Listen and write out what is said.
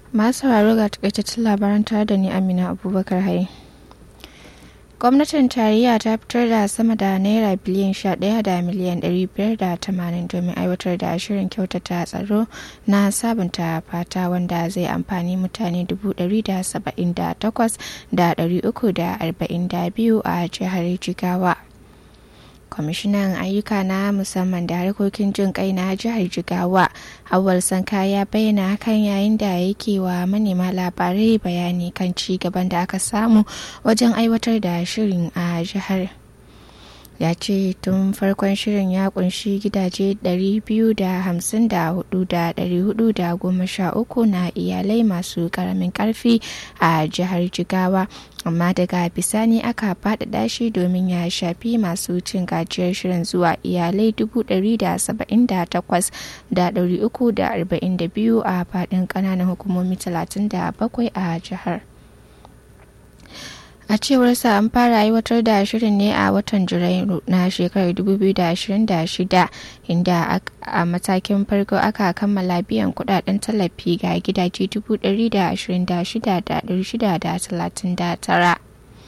masu sauraro ga takaitaccen labaran tare da ni amina abubakar hai gwamnatin tarayya ta fitar da sama da naira biliyan 11 da miliyan 580 domin aiwatar da shirin kyautata tsaro na sabunta fata wanda zai amfani mutane 178,342 a jihar jigawa kwamishinan ayyuka na musamman da harkokin jin kai na jihar jigawa awal sanka ya bayyana hakan yayin da yake wa manema labarai bayani kan ci gaban da aka samu wajen aiwatar da shirin a jihar ya ce tun farkon shirin ya kunshi gidaje 254,413 na iyalai masu karamin karfi a jihar jigawa amma daga bisani aka faɗaɗa shi domin ya shafi masu cin gajiyar shirin zuwa iyalai 178,342 a faɗin ƙananan hukumomi 37 a jihar. a cewar sa an fara aiwatar da shirin ne a watan janairu na shekarar 2026 inda a matakin farko aka kammala biyan kudaden tallafi ga gidaje 126,639